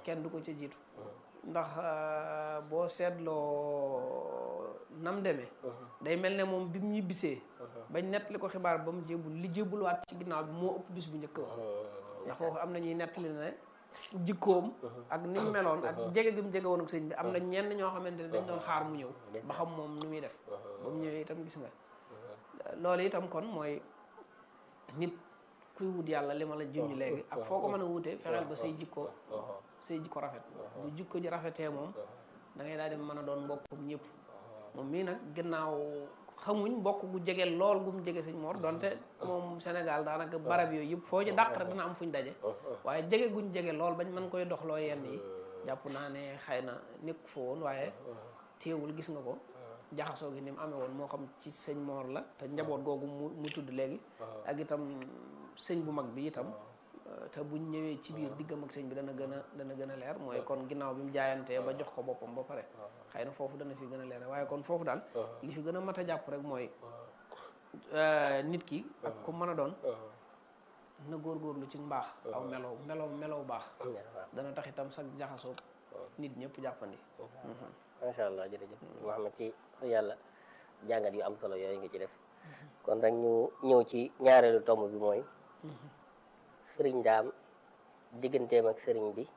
kenn du ko ca jiitu ndax boo seetloo nam demee day mel ne moom bi mu ñibbisee bañ nettali ko xibaar ba mu jébbul li jébbulwaat ci ginnaaw bi moo ëpp bis bu njëkk ba ndax foofu am na ñuy nettali ne jikkoom ak ni mu meloon ak jege gi mu jege woon ak sëñ bi am na ñenn ñoo xamante ne dañ doon xaar mu ñëw ba xam moom nu muy def ba mu ñëwee itam gis nga loolu itam kon mooy nit kuy wut yàlla li ma la junj léegi ak foo ko mën a wutee fexeel ba say jikko say jikko rafet bu jikko ji rafetee moom da ngay daal di mën a doon mbokkum ñëpp moom mii nag gannaaw xamuñ mbokk gu jege lool gu mu jege sëñ Mor donte moom Sénégal daanaka barab yooyu yëpp foo ci dàq rek dina am fuñ daje waaye jege guñ jege lool bañ mën koy doxloo yenn yi jàpp naa ne xëy na nekk fa woon waaye téewul gis nga ko jaxasoo gi ni mu amee woon moo xam ci sëñ Mor la te njaboot googu mu mu tudd léegi ak itam sëñ bu mag bi itam te buñ ñëwee ci biir diggam ak sëñ bi dana gën a dana gën a leer mooy kon ginnaaw bi mu jaayantee ba jox ko boppam ba pare xëy na foofu dana fi gën a leer waaye kon foofu daal li fi gën a mat a jàpp rek mooy nit ki ak ku mën a doon na góorgóorlu ci mbaax aw melow melow melow baax dana tax itam sax jaxasoo nit ñëpp jàppandi macha allah jërëjëf Mouhamed ci yàlla jàngat yu am solo yooyu nga ci def kon rek ñu ñëw ci ñaareelu tomb bi mooy sëriñ daam digganteem ak sëriñ bi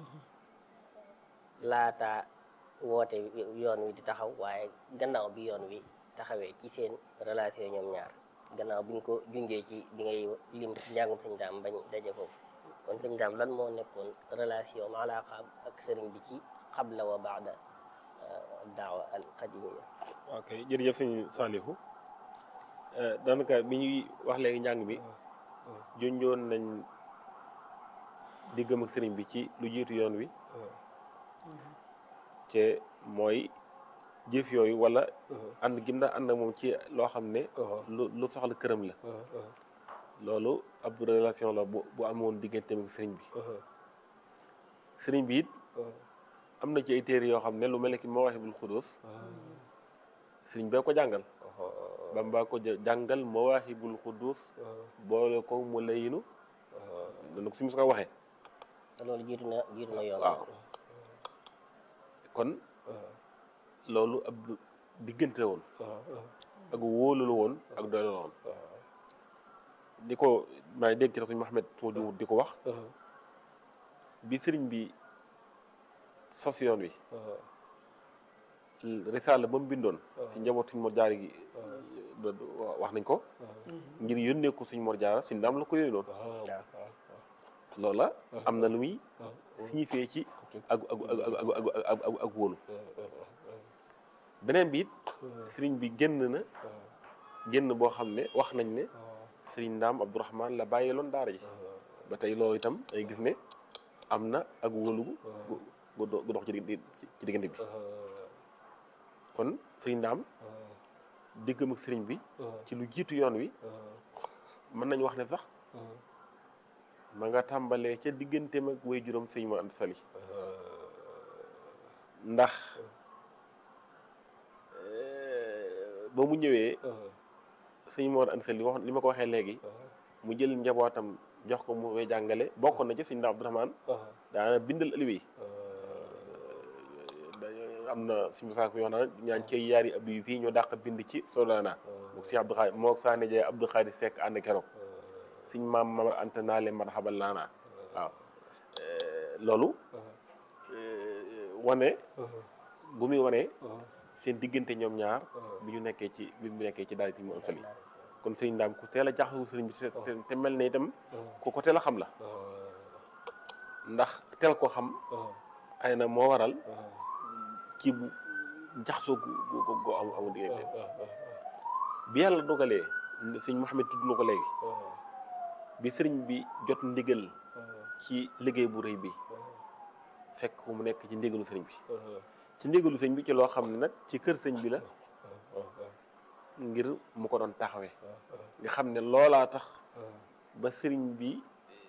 laata woote yoon wi di taxaw waaye gannaaw bi yoon wi taxawee ci seen relation ñoom ñaar gannaaw bi ñu ko junjee ci bi ngay lim ci njàngum sëñ daam bañ daje foofu kon sëñ daam lan moo nekkoon relation alaaqaam ak sëriñ bi ci xabla wa baada daawa al qadimiya ok jërëjëf sëñ Saalihu daanaka bi ñuy wax léegi njàng mi junjoon nañ diggam ak sëriñ bi ci lu jiitu yoon wi te mooy jëf yooyu wala ànd gim daa ànd ak moom ci loo xam ne lu lu soxla këram la loolu ab relation la bu bu amoon digganteem ak sëriñ bi sëriñ bi it am na ci ay téere yoo xam ne lu mel ne ki Mawaahibul Xudus sëriñ bee ko jàngal Bamba ko jàngal Mawaahibul Xudus boole ko mu layinu dana ko si mus ko waxee loolu jiitu na jiitu na yoon waaw kon loolu ab diggante woon ak wóolu la woon ak doy la woon di ko maa ngi dégg ci suñu Mouhamed suma jumut di ko wax bi sëriñ bi sos yoon wi risaala ba mu bindoon ci njaboot suñ mor jaara gi wax nañ ko ngir yónnee ko suñ mor jaara si ndam la ko yónnoon loola am na lu muy signifié ci ak ak ak ak ak wóolu beneen bi it sëriñ bi génn na génn boo xam ne wax nañ ne sëriñ ndaam Abdourahman la bàyyiloon daara ji ba tey loolu itam ay gis ne am na ak wóolu gu gu dox ci ci diggante bi kon sëriñ ndaam diggam ak sëriñ bi ci lu jiitu yoon wi mën nañu wax ne sax ma nga tàmbalee ca digganteem ak way juróom sëñ ma ant sali ndax ba mu ñëwee sëñ Mor Anta Sali wax li ma ko waxee léegi mu jël njabootam jox ko mu koy jàngale bokkoon na ci sëñ Ndaam Abdourahmane daana bindal aliwi am na suñu saako yoo xam ne ñaan cey yaari abdu yi fii ñoo dàq bind ci Solana mook si Abdou Khadi mook saa nejee Abdou Khadi Seck ànd keroog suñ maam mama anta naa leen marxabal naanaa waaw loolu wane bu muy wane seen diggante ñoom ñaar bi ñu nekkee ci bi mu nekkee ci daal ci mu am sali kon sëriñ ndaam ku teel a jaxawu sëriñ bi te mel ne itam ku ko teel a xam la ndax teel ko xam xëy na moo waral ci bu jaxasoo gu gu gu am amu diggante bi yàlla dogalee sëñ Mouhamed tudd na ko léegi bi sëriñ bi jot ndigal ci liggéey bu rëy bi fekk mu nekk ci ndigalu sëriñ bi ci ndigalu sëñ bi ci loo xam ne nag ci kër sëñ bi la ngir mu ko doon taxawee nga xam ne loolaa tax ba sëriñ bi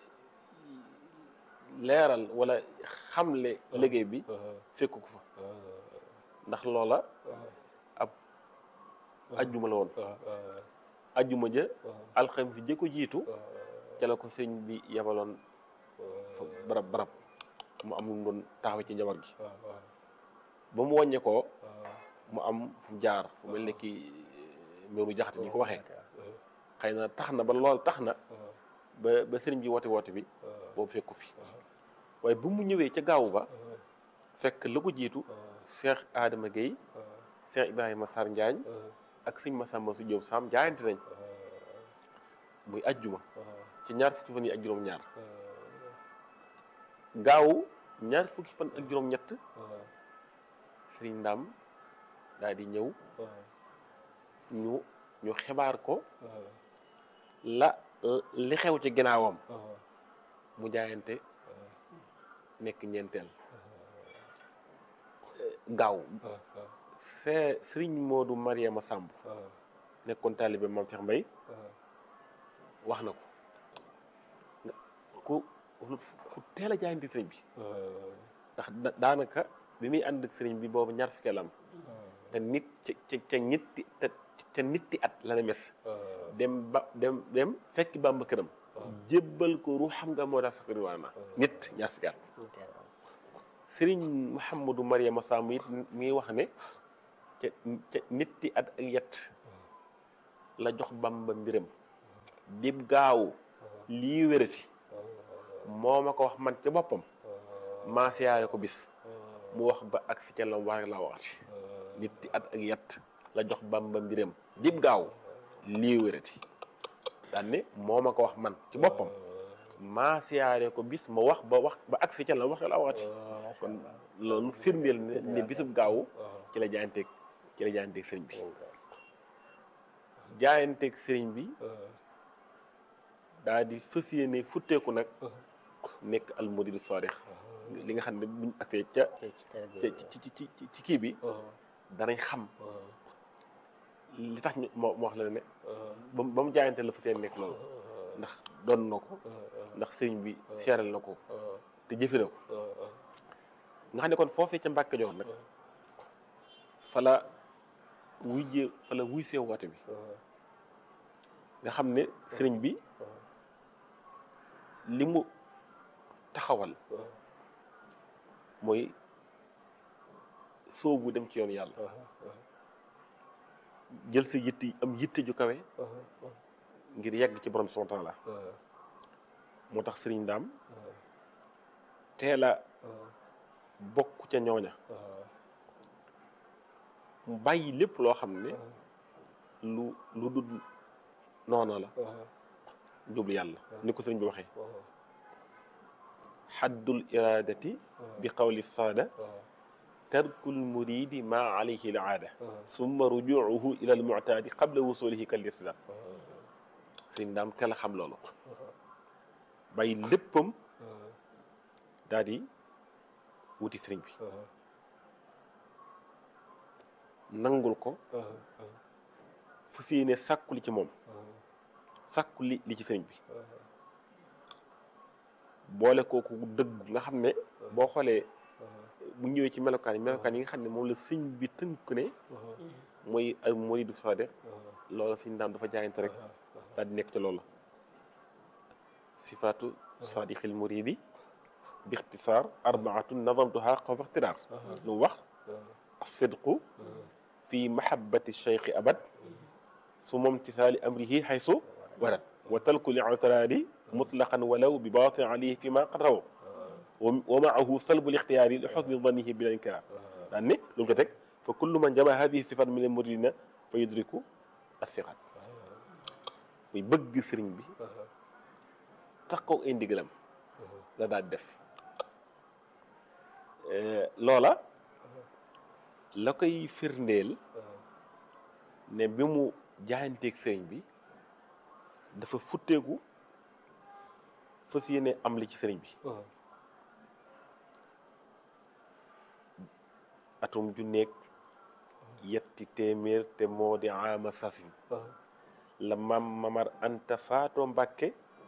leeral wala xamle liggéey bi fekk ko fa ndax loola ab ajjuma la woon ajjuma ja alxam fi jëkko jiitu ca la ko sëñ bi yebaloon fa barab barab mu am lu mu doon taxawee ci njaboot gi ba mu wàññee ko mu am fu mu jaar fu mel ne ki mbiru jaxate ni ko waxee xëy na tax na ba lool tax na ba ba sëriñ bi woote woote bi boobu fekku fi waaye bu mu ñëwee ca gaawu ba fekk la ko jiitu Cheikh Adama Gueye Cheikh Ibrahima Sarr Njaañ ak sëñ Massamba su Jóob Sam jaayante nañ muy ajjuma ci ñaar fukki fan yi ak juróom-ñaar gaawu ñaar fukki fan ak juróom-ñett sëriñ Ndaam daal di ñëw ñu ñu xibaar ko la li xew ci ginnaawam mu jaayante nekk ñeenteel gaaw see sëriñ Moodu Mariama Samb nekkoon taalibe Maam Cheikh Mbay wax na ko ku ku teel a jaayante sëriñ bi ndax daanaka bi muy ànd ak sëriñ bi boobu ñaar fukki am te nit ca ca ca ñetti te ca nitti at la ne mes dem ba dem dem fekki Bàmba këram jébbal ko ru xam nga moo tax sax riwaana nit ñaar fukki at sëriñ Mouhamadou Mariama Samb it mi ngi wax ne ca ca nitti at ak yet la jox Bàmba mbiram dib gaaw lii wérati moo ma ko wax man ca boppam maa siyaare ko bis mu wax ba ak si ca lam wax la waxati nitti at ak yet la jox Bàmba mbiram dib gaaw lii wérati daan ne moo ma ko wax man ci boppam maa siyaare ko bis ma wax ba wax ba ak si ca lam wax la waxati kon loolu firndeel ne ne bisub gaaw ci la jaayanteeg ci la jaayanteeg sëriñ bi jaayanteeg sëriñ bi daa di fas yéene futteeku nag nekk almuridu saadix li nga xam ne buñ agsee ca ci ci ci ci kii bi danañ xam li tax ñu moo moo wax la ne ba ba mu jaayante la fas yéene nekk loolu ndax doon na ko ndax sëriñ bi seeral na ko te jëfe na ko nga xam ne kon foofee ca Mbàkke Kajoor nag fala wuy jee fala wuy see woote bi nga xam ne sëriñ bi li mu taxawal mooy soobu dem ci yoonu yàlla jël sa yitte am yitte ju kawe ngir yegg ci borom subhanahu wa taala moo tax sëriñ daam teel a bokk ca ñooña mu bàyyi lépp loo xam ne lu lu dul noona la jublu yàlla ni ko sëriñ bi waxee xaddul iradati bi qawli saada tarkul muridi ma alayhi al aada summa rujuuhu ila al muctaadi qabla wusulihi kal irtidaad sëriñ daam teel a xam loolu bàyyi léppam daal di wuti sëriñ bi nangul ko fu si ne sàkku li ci moom sàkku li li ci sëriñ bi boole kooku dëgg nga xam ne boo xoolee bu ñëwee ci melokaan yi melokaan yi nga xam ne moom la sëñ bi tënk ne mooy al muridu saadiq loola sëñ daam dafa jaayante rek daal di nekk ci loola sifaatu saadiqil muridi bi ixtisaar arbaatun nadamtuha xawfa ixtiraar lu mu wax asidqu fi mahabbati cheikhi abad su moom tisaali amrihi xaysu warat wa talku li utiraadi mutlaqan walaw bi baatin alayhi fi ma qad raw wa maahu salbu lixtiyaari li xusni danihi bila inkaar daan ne lu ko teg fa kullu man jama hadihi sifat min al muridina fa yudriku athiqat muy bëgg sëriñ bi taxaw ay ndigalam la daal def loola la koy firndeel ne bi mu jaayanteeg sëriñ bi dafa futteeku fas yéene am li ci sëriñ bi atum ju nekk yetti téeméer te moo di ama sasin la mam mamar anta faatoo mbàkke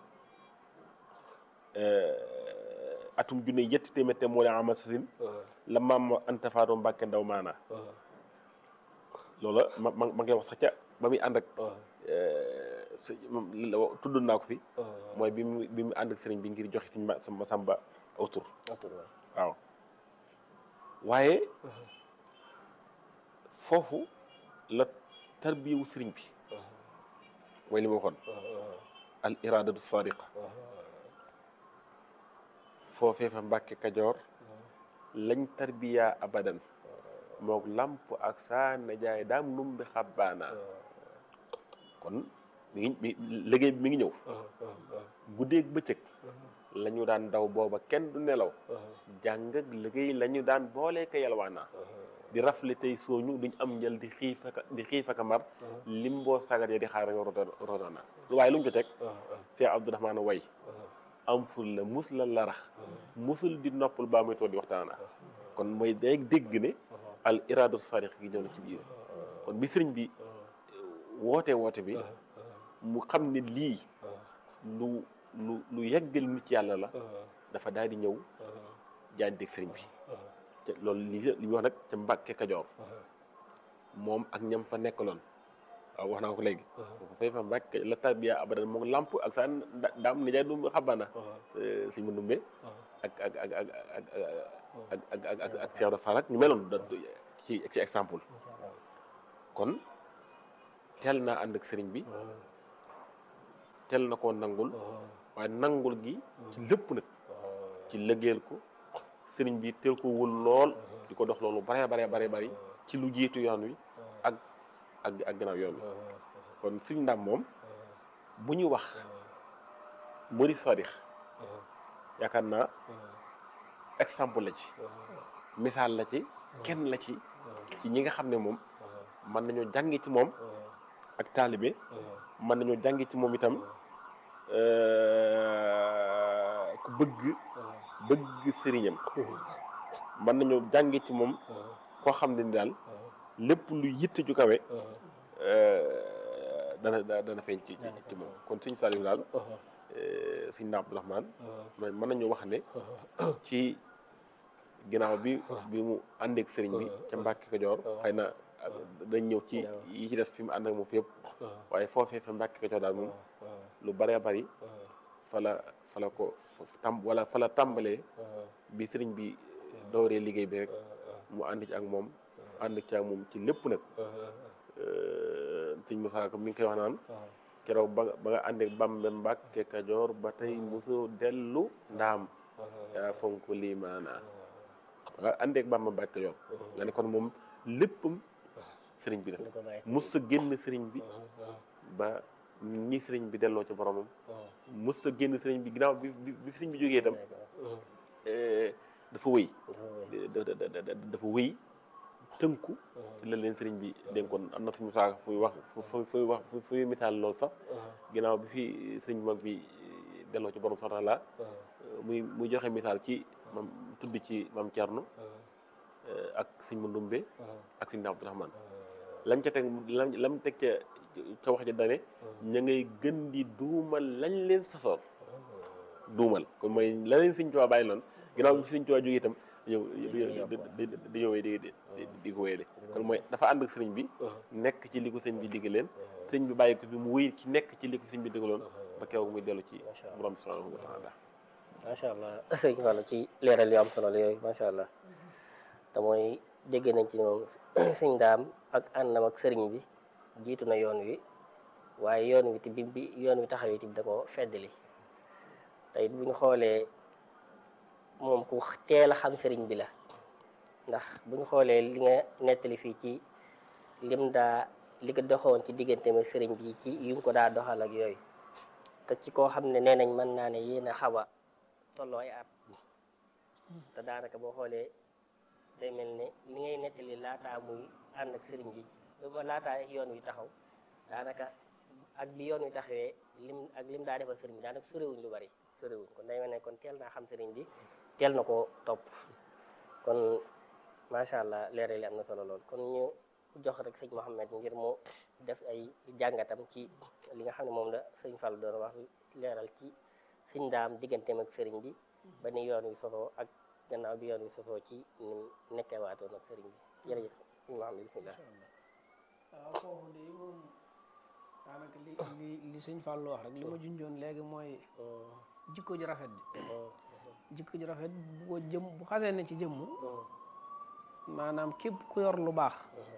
atum ju ne yetti téeméer te moo di ama sasin la mam anta faatoo mbàkke ndaw maanaa loola ma ma ma ngi wax sax ca ba muy ànd ak si moom li la wax tudd naa ko fi mooy bi mu bi mu ànd ak sëriñ bi ngir joxe suñu ma sama samba aw tur waaw waaye foofu la tarbiyewu sëriñ bi mooy li ma waxoon al iradatu sadiqa foofee fa mbàkke kajoor lañ tarbiya abadan mook lamp ak saa na jaay daam num bi xabbaana kon mi ngi mi liggéey bi mi ngi ñëw guddeeg bëccëg la ñu daan daw booba kenn du nelaw jàng ak liggéey la ñu daan boolee ka yalwaana di rafle tey sooñu duñ am njël di xiif ak di xiif ak mar lim boo sagar ya di xaar nga rotoona waaye lu mu ci teg Cheikh Abdourahmane way am ful la mus la larax musul di noppal baa muy toog di waxtaana kon mooy day dégg ne al iradu sadiq gi ñëw na ci biir kon bi sëriñ bi woote woote bi mu xam ne lii lu lu lu yeggal nit yàlla la dafa daal di ñëw jaanteeg sëriñ bi te loolu li li ñu wax nag ca Mbàkke Kajoor moom ak ñam fa nekkaloon waaw wax naa ko léegi fay fa Mbàkke la tarbiya abadan moom lamp ak sa daam nijaay du xabaana suñ ma numbe ak ak ak ak ak ak ak ak ak Cheikh de Farak ñu meloon da ci ci exemple kon teel naa ànd ak sëriñ bi teel na koo nangul waaye nangul gi ci lépp nag ci lëggeel ko sëriñ bi teel ko wul lool di ko dox loolu bare bare bare bari ci lu jiitu yoon wi ak ak ak gannaaw yoon wi kon suñ ndam moom bu ñu wax muri sadix yaakaar naa exemple la ci misaal la ci kenn la ci ci ñi nga xam ne moom mën nañoo jàngi ci moom ak taalibe mën nañoo jàngi ci moom itam ku bëgg bëgg sëriñam mën nañoo jàngi ci moom koo xam ne ni daal lépp lu yitte ju kawe dana dana feeñ ci ci moom kon suñ Saliou daal suñ na Abdourahmane mën nañu wax ne ci ginnaaw bi bi mu àndeek sëriñ bi ca Mbàkke Kajoor xëy na dañ ñëw ci yi ci des fi mu ànd ak moom fi yëpp waaye foofee fa Mbàkke Kajoor daal moom lu bëree bëri fa la fa la ko tam wala fa la tàmbalee bi sëriñ bi dooree liggéey bi rek mu ànd ci ak moom ànd ci ak moom ci lépp nag sëñ Moussa Ka mi ngi koy wax naan keroog ba ba nga ànd ak Bamba Mbàkke Kajoor ba tey mosoo dellu ndaam yaa fonk lii maanaa nga ànd ak Bamba Mbàkke Kajoor nga ne kon moom léppam sëriñ bi la mos sa génn sëriñ bi ba ñi sëriñ bi delloo ci boromam mos sa génn sëriñ bi ginnaaw bi bi sëriñ bi jógee itam dafa wëy dafa wëy tënku ci la leen sëriñ bi dénkoon am na suñu saaka fuy wax fu fuy wax fuy misaal loolu sax ginnaaw bi fi sëriñ mag bi delloo ci borom subhanahu wa taala muy muy joxe misaal ci mam tudd ci mam Cerno ak sëñ Mandumbe ak sëñ Abdourahmane lam ca teg lam lam teg ca ca wax ja dane ña ngay gën di duumal lañ leen sasoon duumal kon mooy la leen sëñ Tuubaa bàyyi loon ginnaaw bi sëñ Tuubaa jógee itam ñëw di ñëwee di di ko wéyale kon mooy dafa ànd ak sëriñ bi nekk ci li ko sëñ bi digg leen sëñ bi bàyyi ko bi mu wéy ci nekk ci li ko sëñ bi diggaloon ba keroog muy dellu ci borom subhanahu wa taala macha allah sëñ Fallou ci leeral yu am solo la yooyu macha allah te mooy dégg nañ ci moom sëñ daam ak àndam ak sëriñ bi jiitu na yoon wi waaye yoon wi ti bi bi yoon wi taxawee ti da ko feddali te it bu ñu xoolee moom ku teel a xam sëriñ bi la ndax bu ñu xoolee li nga nettali fii ci lim daa li ko doxoon ci diggante ma sëriñ bi ci yu ko daa doxal ak yooyu te ci koo xam ne nee nañ mën naa ne yéen a xaw a tolloo ay at te daanaka boo xoolee day mel ne li ngay nettali laataa muy ànd ak sëriñ bi ba laataa yoon wi taxaw daanaka ak bi yoon wi taxawee lim ak lim daa defal sëriñ bi daanaka sorewuñ lu bari sorewuñ kon day mel ne kon teel naa xam sëriñ bi teel na ko topp kon macha allah leeral li am na solo lool kon ñu jox rek sëñ Mouhamed ngir mu def ay jàngatam ci li nga xam ne moom la sëñ Fall doon wax leeral ci sëñ daam digganteem ak sëriñ bi ba ni yoon wi sosoo ak gannaaw bi yoon wi sosoo ci ni mu nekkee waatoon ak sëriñ bi jërëjëf sëñ Mouhamed bisimilah. waaw foofu de moom daanaka li li li sëñ Fallou wax rek li ma junjoon léegi mooy jikko ju rafet ji jikko ju rafet bu ko jëm bu xasee ne ci jëmm maanaam képp ku yor lu baax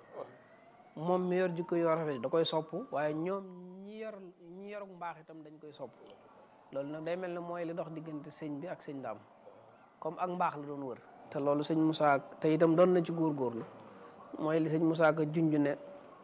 moom mi yor jikko yu rafet da koy sopp waaye ñoom ñi yor ñi yor mbaax itam dañ koy sopp loolu nag day mel ne mooy li dox diggante sëñ bi ak sëñ daam comme ak mbaax la doon wër te loolu sëñ Moussa te itam doon na ci góorgóorlu mooy li sëñ Moussa ka junj ne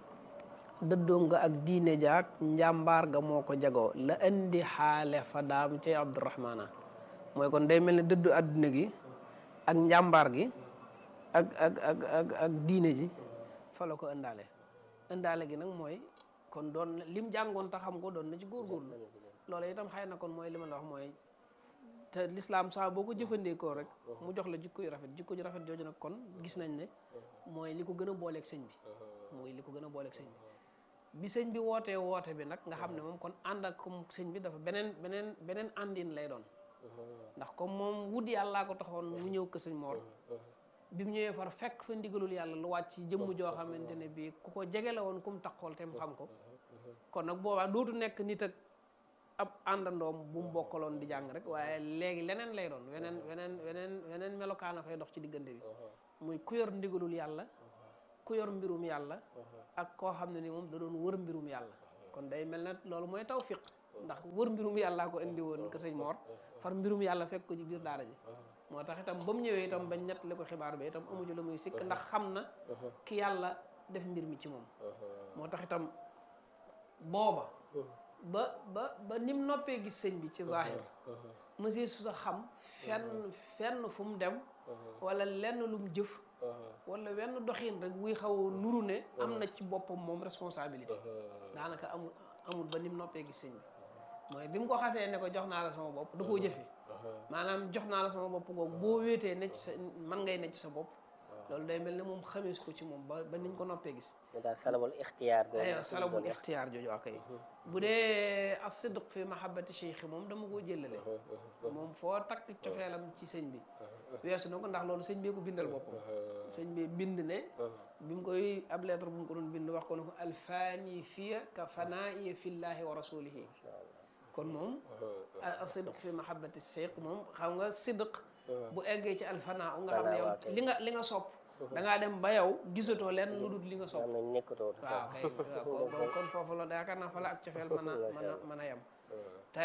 dëddoom nga ak diine jaak njàmbaar ga moo ko jagoo la indi xaale fa daam cay Abdourahmana mooy kon day mel ne dëddu àdduna gi ak njàmbaar gi ak ak ak ak ak diine ji fa la ko ëndaale ëndaale gi nag mooy kon doon na lim jàngoon te xam ko doon na ci góorgóorlu loolu itam xëy na kon mooy li ma la wax mooy te lislaam saa boo ko jëfandikoo rek mu jox la jikko yu rafet jikko yu rafet jooju nag kon gis nañ ne mooy li ko gën a booleeg sëñ bi mooy li ko gën a booleeg sëñ bi bi sëñ bi wootee woote bi nag nga xam ne moom kon ànd ak comme sëñ bi dafa beneen beneen beneen àndin lay doon ndax comme moom wut yàllaa ko taxoon mu ñëw kër sëñ Mor bi mu ñëwee far fekk fa ndigalul yàlla lu wàcc ci jëmm joo xamante ne bii ku ko jege la woon ku mu taxool te mu xam ko kon nag boobaa dootu nekk nit ak ab àndandoom bu mu bokkaloon di jàng rek waaye léegi leneen lay doon weneen weneen weneen weneen melokaana fay dox ci diggante bi muy ku yor ndigalul yàlla ku yor mbirum yàlla ak koo xam ne ni moom da doon wër mbirum yàlla kon day mel ne loolu mooy tawfiq ndax wër mbirum yàllaa ko indi woon kër sëñ Mor far mbirum yàlla fekk ko ci biir daara ji moo tax itam ba mu ñëwee itam bañ nettali ko xibaar bi itam amuñu la muy sikk ndax xam na ki yàlla def mbir mi ci moom moo tax itam booba ba ba ba nim noppee gis sëñ bi ci zahir monsieur su sa xam fenn fenn fu mu dem wala lenn lu mu jëf wala wenn doxin rek wuy xaw a nuru ne am na ci boppam moom responsabilité daanaka amul amul ba nim noppee gis sëñ bi mooy bi mu ko xasee ne ko jox naa la sama bopp da koo jëfe maanaam jox naa la sama bopp googu boo wéetee ne ci sa man ngay ne ci sa bopp loolu day mel ne moom xamees ko ci moom ba ba niñ ko noppee gis daal salabul ixtiyaar aywa salabul ixtiyaar jooju ak kay bu dee as-sidq fi mahabbati cheikh moom dama koo jëlale moom foo takk cofeelam ci sëñ bi weesu na ko ndax loolu sëñ bee ko bindal boppam sëñ bi bind ne bi mu koy ab lettre bu mu ko doon bind wax ko ne ko alfaani fiya ka fanaa'iya fillahi wa rasulihi kon moom as-sidq fi mahabbati cheikh moom xam nga sidq bu eggee ci alfanaa nga xam ne yow li nga li nga sopp da ngaa dem ba yow gisatoo leen lu dul li nga sopp am nañ nekkatoo waaw kay waaw kon foofu la yaakaar naa fa la ak cofeel mën a mën a mën a yem te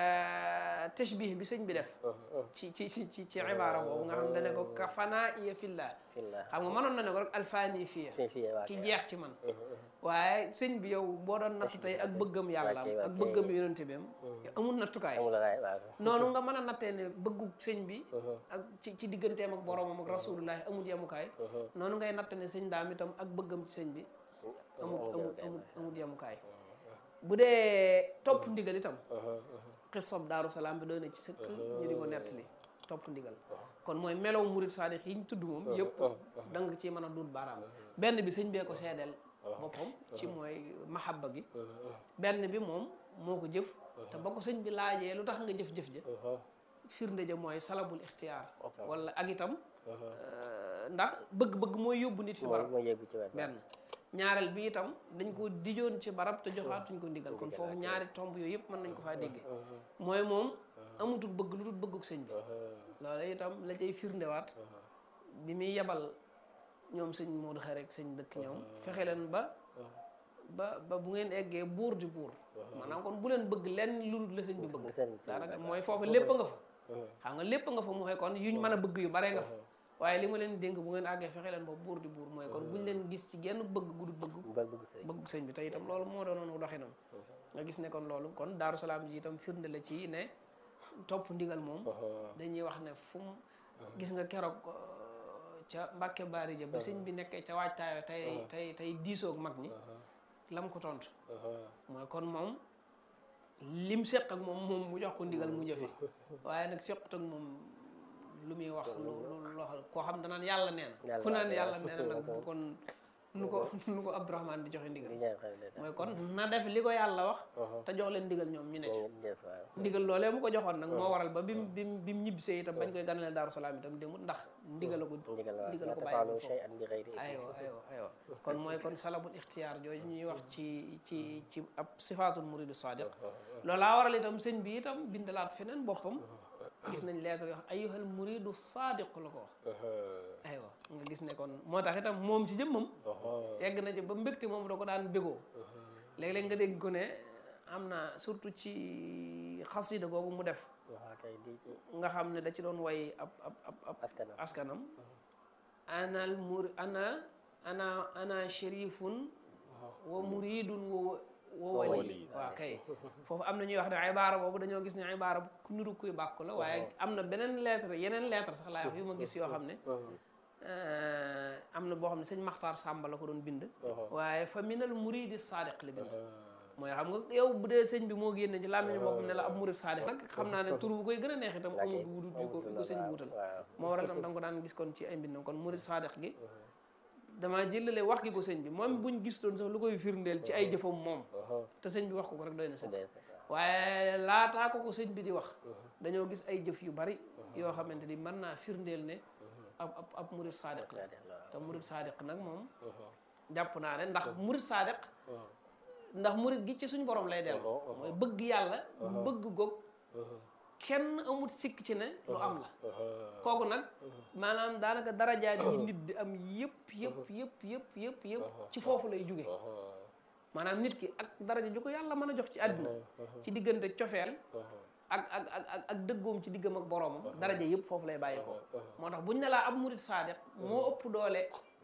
tashbih bi sëñ bi def ci ci ci ci ci ibaara boobu nga xam ne ne ko ka fanaa iya fillah xam nga mënoon na ne ko rek alfaani fiya ki jeex ci man waaye sëñ bi yow boo doon natt tey ak bëggam yàlla ak bëggam yonente bi am amul nattukaay noonu nga mën a nattee ne bëggu sëñ bi ak ci ci digganteem ak boromam ak rasulullahi amul yemukaay noonu ngay natt ne sëñ daam itam ak bëggam ci sëñ bi amul amul amul amul yemukaay bu dee topp ndigal itam xisab daaru salaam bi doy na ci sëkk ñu di ko nettali topp ndigal kon mooy melow murid saadix yi ñu tudd moom yëpp da nga ci mën a duut baaraam benn bi sëñ bee ko seedeel boppam ci mooy mahabba gi benn bi moom moo ko jëf te ba ko sëñ bi laajee lu tax nga jëf-jëf ja firnde ja mooy salabul ixtiyaar wala ak itam ndax bëgg-bëgg mooy yóbbu nit fi barab benn ñaareel bi itam dañ ko dijoon ci barab te joxaatuñ ko ndigal kon foofu ñaari tomb yooyu yëpp mën nañ ko faa dégge mooy moom amutul bëgg lu dul bëgguk sëñ bi loolu itam la cay firndewaat bi muy yebal ñoom sëñ Modou Xarek sëñ dëkk ñoom fexe leen ba ba ba bu ngeen eggee buur di buur maanaam kon bu leen bëgg lenn lu dul la sëñ bi bëgg daanaka mooy foofu lépp nga fa xam nga lépp nga fa mu xëy kon yuñ mën a bëgg yu bare nga fa waaye li ma leen dénk bu ngeen àggee fexe leen ba buur di buur mooy kon buñ leen gis ci genn bëgg gudu bëgg bëgg sëñ bi te itam loolu moo doonoon doxinam nga gis ne kon loolu kon Daaru Salaam ji itam firnde la ci ne topp ndigal moom dañuy wax ne fu mu gis nga keroog ca Mbàkke Baari ja ba sëñ bi nekkee ca waajtaayo tey tey tey diisoog mag ñi lam ko tontu mooy kon moom lim seq ak moom moom mu jox ko ndigal mu jëfe waaye nag sequt ak moom lu muy wax lu lu loo xam koo xam danaan yàlla nee na ku naan yàlla nee na nag bu kon nu ko nu ko Abdourahman di joxe ndigal di ñaan xel de mooy kon na def li ko yàlla wax te jox leen ndigal ñoom ñu ne ci ngeen def waaw ndigal loolee mu ko joxoon nag moo waral ba bim bim bim ñibbisee itam bañ koy ganale Daaru Salaam itam demut ndax ndigal la ko ndigal waaw ndigal la la ko bàyyi tafaalu foofu shay'an bi ghayri aywa aywa aywa kon mooy kon salabul ixtiyaar jooju ñuy wax ci ci ci ab sifaatul muridu sadiq loolaa waral itam sëñ bi itam bindalaat feneen boppam gis nañ lettre yoo xam ayyuhal muridu sadiq la ko wax aywa nga gis ne kon moo tax itam moom ci jëmmam yegg na ci ba mbégte moom da ko daan bégoo léeg-léeg nga dégg ko ne am na surtout ci xasida googu mu def waaw kay di ci nga xam ne da ci doon way ab ab ab ab askanam askanam anal mur ana ana ana sharifun wa muridun wa wa wali waaw kay foofu am na ñuy wax ne ibaara boobu dañoo gis ne ibaara bu ku niru kuy bàkku la waaye am na beneen lettre yeneen lettre sax laay wax yu ma gis yoo xam ne am na boo xam ne sëñ Maxtaar Sàmba la ko doon bind waaye fa minal muridi sadiq la bind mooy xam nga yow bu dee sëñ bi moo génne ci làmmiñu boppam ne la ab murid sadiq nag xam naa ne tur bu koy gën a neex itam amul wudut bi ko bi ko sëñ bi wutal waaw moo waral itam da nga ko daan gis kon ci ay mbindam kon murid sadiq gi damaa jëlale wax gi ko sëñ bi moom buñ gis doon sax lu koy firndeel ci ay jëfam moom te sëñ bi wax ko ko rek doy na sëñ dee waaye laataa ko ko sëñ bi di wax dañoo gis ay jëf yu bari yoo xamante ni mën naa firndeel ne ab ab ab murid sadiq la te murid sadiq nag moom jàpp naa ne ndax murid sadiq ndax murid gi ci suñ borom lay dellu mooy bëgg yàlla bëgg goog kenn amut sikk ci ne lu am la kooku nag maanaam daanaka darajaat yi nit di am yëpp yëpp yëpp yëpp yëpp yëpp ci foofu lay jóge maanaam nit ki ak daraja ju ko yàlla mën a jox ci àdduna ci diggante cofeel ak ak ak ak ak dëggoom ci diggam ak boroomam daraja yëpp foofu lay bàyyi ko moo tax buñ ne laa ab murid saadiq moo ëpp doole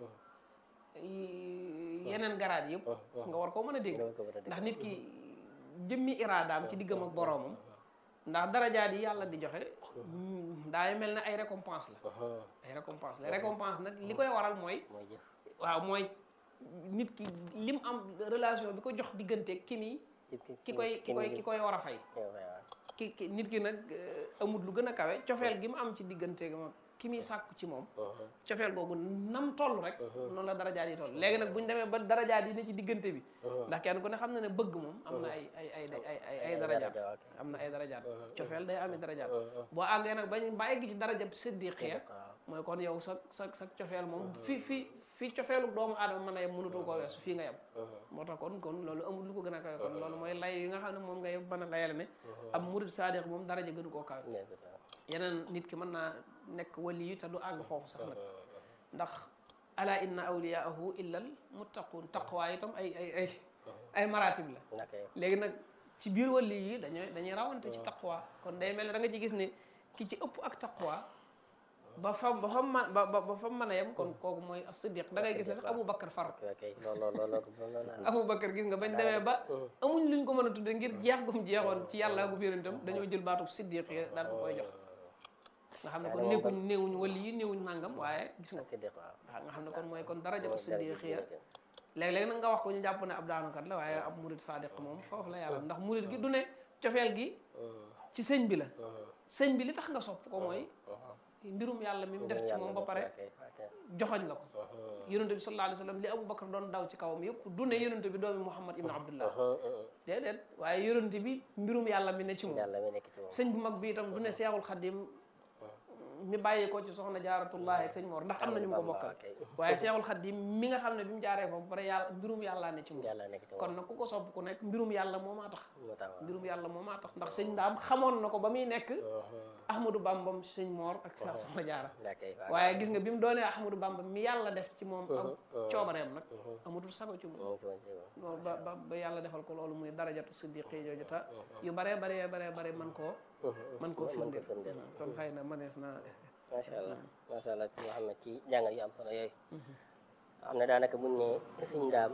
yeneen garaat yëpp nga war koo mën a dégg ndax nit ki jëmmi iraadaam ci diggam ak boroomam ndax darajaat yi yàlla di joxe daay mel ne ay récompense la ay récompense la récompense nag li koy waral mooy mooy jëf waaw mooy nit ki lim am relation bi ko jox diggante ki mi ki koy ki koy ki koy war a fay ki ki nit ki nag amul lu gën a kawe cofeel gi mu am ci diggante ma ki muy sàkku ci moom cofeel googu nam toll rek noonu la darajaat yi toll léegi nag bu ñu demee ba darajaat yi ne ci diggante bi ndax kenn ku ne xam na ne bëgg moom am na ay ay ay ay ay ay darajaat am na ay darajaat cofeel day amee darajaat boo àggee nag bañ ba egg ci darajab siddiqiya mooy kon yow sa sa sa cofeel moom fi fi fii cofeelu doomu aadama mën a yem mënutoo koo weesu fii nga yem moo tax kon kon loolu amul lu ko gën a kawe kon loolu mooy lay yi nga xam ne moom ngay mën a layale ne ab murid saadiq moom daraja gënu koo kawe yeneen nit ki mën naa nekk wali yi te du àgg foofu sax nag ndax ala inna awliyaahu illal muttaqun taqwa itam ay ay ay ay maratib la léegi nag ci biir wali yi dañuy dañuy rawante ci taqwa kon day mel ne da nga ci gis ne ki ci ëpp ak taqwa ba fam ba fam man ba ba fam mën a yem kon kooku mooy as-siddiq da ngay gis ne sax Abu Bakar far Abu Bakar gis nga bañ demee ba amuñ luñ ko mën a tudde ngir jeex gum jeexoon ci yàlla gu yonentam dañoo jël baatub siddiq yi daal ko koy jox nga xam ne kon nekkuñ néewuñ wali yi néewuñ nangam waaye gis nga waaw nga xam ne kon mooy kon darajatu siddiq ya léeg-léeg nag nga wax ko ñu jàpp ne ab daanukat la waaye ab murid sadiq moom foofu la yàlla ndax murid gi du ne cofeel gi ci sëñ bi la sëñ bi li tax nga sopp ko mooy mbirum yàlla mi mu def ci moom ba pare joxoñ la ko yonente bi sallallahu alayhi wa sallam li Abu Bakar doon daw ci kawam yëpp du ne yonente bi doomi Muhammad ibn Abdullah déedéet waaye yonente bi mbirum yàlla mi ne ci moom sëñ bu mag bi itam du ne Seexul Xadim mi bàyyi ko ci soxna jaaratullahi ak sëñ Mor ndax am nañu mu ko bokkal waaye Seexul Xadim mi nga xam ne bi mu jaaree foofu pare yàlla mbirum yàlla ne ci moom kon nag ku ko sopp ku nekk mbirum yàlla moo maa tax mbirum yàlla moo maa tax ndax sëñ daam xamoon na ko ba muy nekk Ahmadou Bambam sëñ Mor ak sa soxna jaara waaye gis nga bi mu doonee Ahmadou Bamba mi yàlla def ci moom ak coobareem nag amatul sago ci moom loolu ba ba ba yàlla defal ko loolu muy darajatu siddiqi jooju ta yu baree baree baree bare man koo man koo firndeel kon xëy na manees na macha allah macha allah ci Mouhamed ci jàngal yu am solo yooyu xam ne daanaka buñ ne suñ daam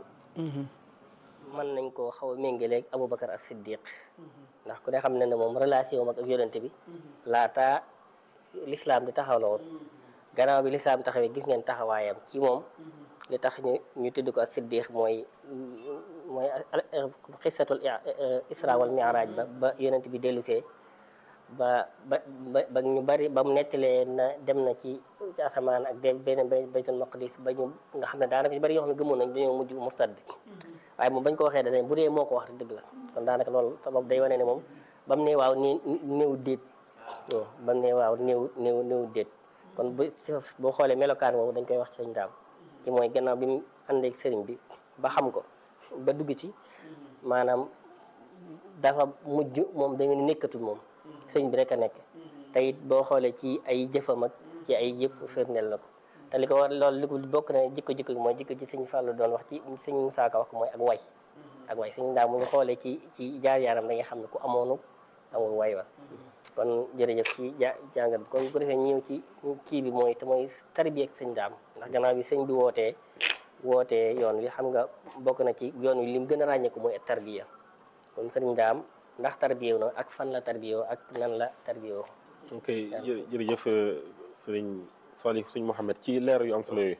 mën nañ koo xaw a méngaleeg Aboubacar ak Siddiq ndax ku ne xam ne ne moom relation ak yonente bi laataa l'islam di taxaw la woon gannaaw bi l'islam taxawee gis ngeen taxawaayam ci moom li tax ñu ñu tudd ko ak Siddiq mooy mooy xisatul isra wal mi'raj ba ba yonente bi dellusee ba ba ba ñu bari ba mu nettalee na dem na ci ci asamaan ak dem beneen bay baytul maqdis ba ñu nga xam ne daanaka ñu bari yoo xam ne gëmoon nañ dañoo mujj murtad waaye moom bañ ko waxee dañ bu dee moo ko wax dëgg la kon daanaka loolu sabab day wane ne moom ba mu ne waaw ni néew déet ba mu ne waaw néew néew néew déet kon bu boo xoolee melokaan woowu dañ koy wax ci sëñ daam ci mooy gannaaw bi mu àndeek sëriñ bi ba xam ko ba dugg ci maanaam dafa mujj moom dañu nekkatul moom sëñ bi rek a nekk te it boo xoolee ci ay jëfam ak ci ay yëpp firndeel na ko te li ko war loolu li ko bokk na jikko jikko gi mooy jikko ci sëñ Fallou doon wax ci sëñ Moussa Ka wax ko mooy ak way ak way sëñ daam mu ñu xoolee ci ci jaar yaaram da nga xam ne ku amoonu amul way wa kon jërëjëf ci ja jàngat bi kon bu ko defee ñëw ci kii bi mooy te mooy tarbiya ak sëñ daam ndax gannaaw bi sëñ bi wootee wootee yoon wi xam nga bokk na ci yoon wi lim gën a ràññeeku mooy tarbiya kon sëriñ daam ndax tarbiyewu na ak fan la tarbiyewoo ak nan la tarbiyewoo ok jërëjëf sëriñ Salih sëñ Mouhamed ci leer yu am solo yooyu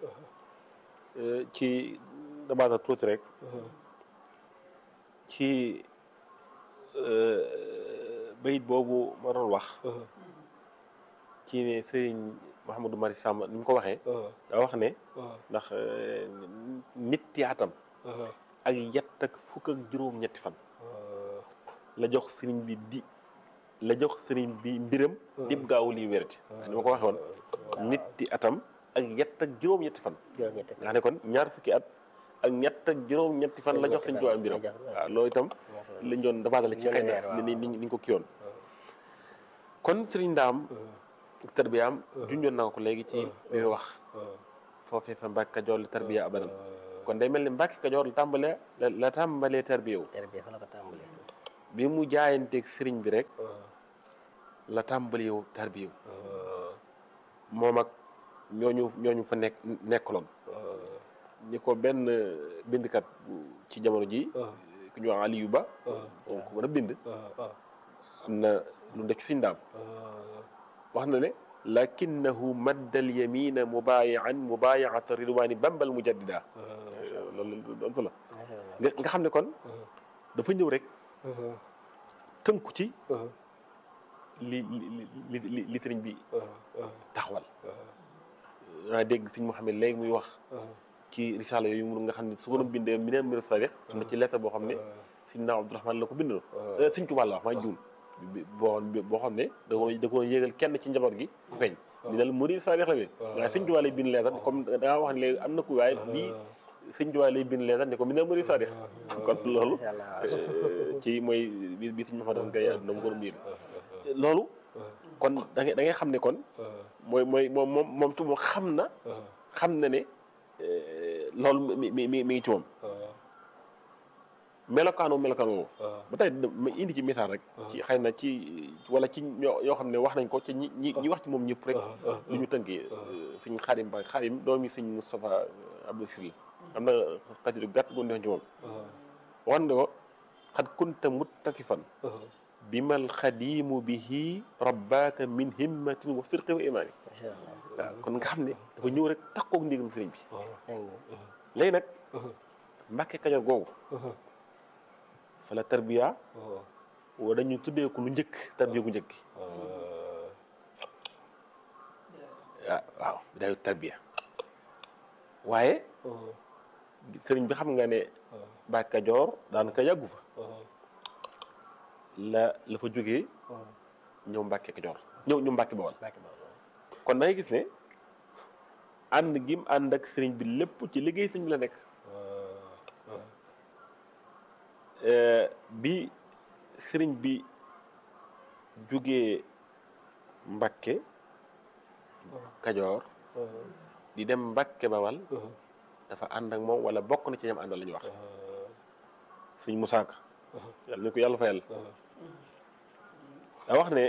ci dabaata tuuti rek ci bayit boobu ma doon wax ci ne sëriñ Mouhamadou Mari Sàmb ni mu ko waxee daa wax ne ndax nit yaatam ak yett ak fukk ak juróom ñetti fan la jox sëriñ bi di la jox sëriñ bi mbiram dib gaawu lii wérati ni ma ko waxee woon nit ti atam ak yett ak juróom ñetti fan nga xam ne kon ñaar fukki at ak ñett ak juróom ñetti fan la jox sëriñ Tuubaa mbiram waaw loolu itam lañ doon dabaatale ci xëy na ni ni ñu ko kiyoon kon sëriñ ndaam tarbiyaam junjoon naa ko léegi ci bi wax foofee fa Mbàkke Kajoor la tarbiya abadan kon day mel ni Mbàkke Kajoor la tàmbalee la tàmbalee tarbiya wu tarbiya fa la ko tàmbalee bi mu jaayanteeg sëriñ bi rek la tàmbali yow tarbiya moom ak ñooñu ñooñu fa nekk nekkaloon ñi ko benn bindkat ci jamono ji ku ñu wax Aliyu Ba donc mën a bind am na lu ndek si ndaam wax na ne lakinnahu maddal yamina mubayian mubayiata ridwani bambal mujaddida loolu doon la nga xam ne kon dafa ñëw rek tënku ci li li li li sëriñ bi taxawal naa dégg sëñ Mouhamed léegi muy wax ci risaala yooyu mu nga xam ne su ko doon bindee mi neen miro sadiq am na ci lettre boo xam ne sëñ naa Abdourahmane la ko bindoon sëñ Tuubaa la wax maa juum boo boo xam ne da ko da ko yéegal kenn ci njaboot gi ku feeñ mi nel murid sadiq la bi waaye sëñ Tuubaa lay bind lettre comme da ngaa wax ne léegi am na ku waaye bii sëñ Tuubaa lay bind lettre ne ko mi nel murid sadiq kon loolu ci mooy bi bi sëñ Mouhamed Gaye àdduna mu ko doon bind loolu kon da ngay da ngay xam ne kon mooy mooy moom moom moom tu moom xam na xam na ne loolu mi mi mi mi ngi ci moom melokaanu melokaan woowu ba tey ma indi ci misaal rek ci xëy na ci wala ci ñoo yoo xam ne wax nañ ko ci ñi ñi ñi wax ci moom ñëpp rek lu ñu tënkee suñ xaadim ba xaadim doomi suñ Moustapha Abdou Sil am na xasidu gàtt bu ñu ci moom wax ne ko xat kunta muttasifan bimal xadimu bihi rabbaaka min himmatin wa sirqi wa imaani waaw kon nga xam ne dafa ñëw rek takkoog ndigal sëriñ bi léegi nag Mbàkke Kajoor googu fa la tarbiya wa dañu tuddee ko lu njëkk tarbiya gu njëkk waaw waaw daayu tarbiya waaye sëriñ bi xam nga ne Mbàkke Kajoor daanaka yàggu fa la la fa jógee ñëw Mbàkke Kajoor ñëw ñëw Mbàkke Bawol kon da ngay gis ne ànd gim ànd ak sëriñ bi lépp ci liggéey sëriñ bi la nekk bi sëriñ bi jógee Mbàkke Kajoor di dem Mbàkke Bawol dafa ànd ak moom wala bokk na ci ñam àndal la ñu wax sëriñ Musaa Ka yàlla ni ko yàlla fayal daa wax ne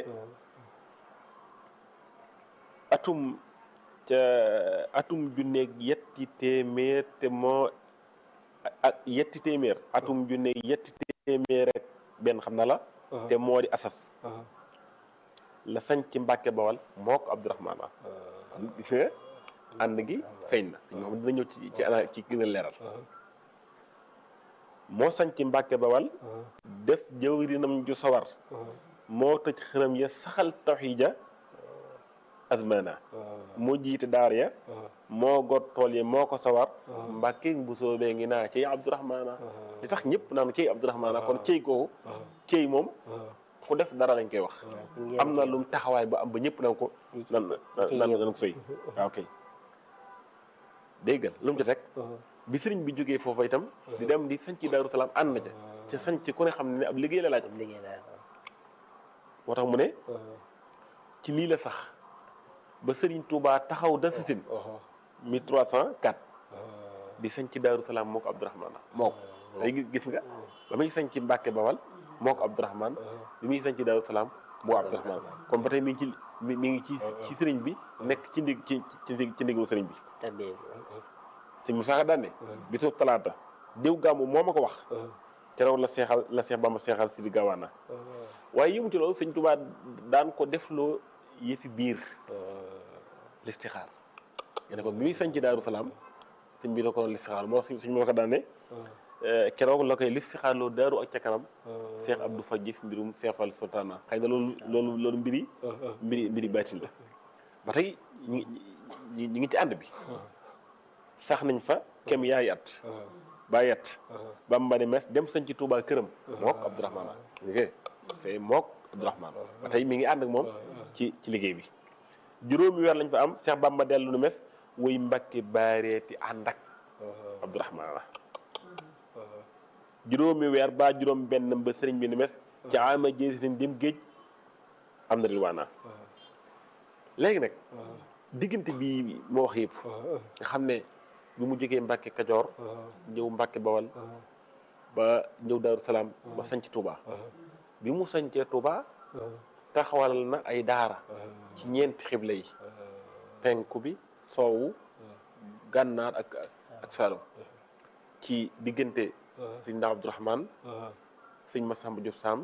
atum ca atum junneeg yetti téeméer te moo ak yetti téeméer atum junneeg yetti téeméer rek benn xam na la te moo di asas la sañ ci Mbàkke Bawal moo ko Abdourahmane wa gis nga ànd gi feeñ na ñoo xam dina ñëw ci ci ana ci gën a leeral moo sañ ci Mbàkke Bawal def jëwrinam ju sawar moo tëj xërëm ya saxal tawxiida azmana moo jiite daar ya moo got tool yi moo ko sawar mbàkke bu soobee ngi naa cey abdourahmana li tax ñëpp naan cey abdourahmana kon cey kooku cey moom ku def dara lañ koy wax am na lu mu taxawaay ba am ba ñëpp nan ko nan nan nan ko sëy waaw kay déggal lu mu ci teg bi sëriñ bi jógee foofa itam di dem di sanc daaru salaam ànd na ca ca sanc ku ne xam ne ab liggéey la laaj liggéey daal moo tax mu ne ci lii la sax ba sëriñ Touba taxaw da sasin 1304 di sanc daaru salaam moo ko Abdourahman moo ko day gis nga ba muy sanc Mbàkke Bawal moo ko Abdourahman bi muy sanc daaru salaam moo Abdourahman kon ba tey mi ngi ci mi ngi ci ci sëriñ bi nekk ci ndig ci ci ci ndigalu sëriñ bi tarbiyee sëñ Musaa daan ne bisu talaata diw gàmmu moo ma ko wax keroog la seexal la seex ba ma seexal si di gawaana waaye yëmu ci loolu sëñ Tuubaa daan ko defloo yëfi biir listixaar nga ne ko bi muy sañ ci Daaru Salaam sëñ bi da ko listixaar moo sëñ sëñ moo ko daan ne keroog la koy listixaar loo daaru ak ca kanam Seex Abdou fa gis mbirum seefal sultaana xëy na loolu loolu loolu mbiri mbiri mbiri baatin la ba tey ñi ñi ñi ngi ci ànd bi sax nañ fa kem yaay at bàyyi at bamba ne mes dem sañ ci Tuubaa këram mook Abdourahmane liggéey fee mook Abdourahmane ba tey mi ngi ànd ak moom ci ci liggéey bi juróomi weer lañ fa am Seex Bamba dellu nu mes wuy Mbàkke baareeti ànd ak Abdourahmane la juróomi weer ba juróom benn ba sëriñ bi nu mes ci ama jéesi nañ dem géej am na rilwaana léegi nag diggante bi moo wax yëpp nga xam ne bi mu jógee Mbàkke Kajoor ñëw Mbàkke Bawal ba ñëw Daaru Salaam ba sanc Touba bi mu sancee Touba taxawal na ay daara ci ñeenti xibla yi penku bi soowu gànnaar ak ak Saalum ci diggante sëñ Ndaa Abdourahmane sëñ Massamba Diop Sam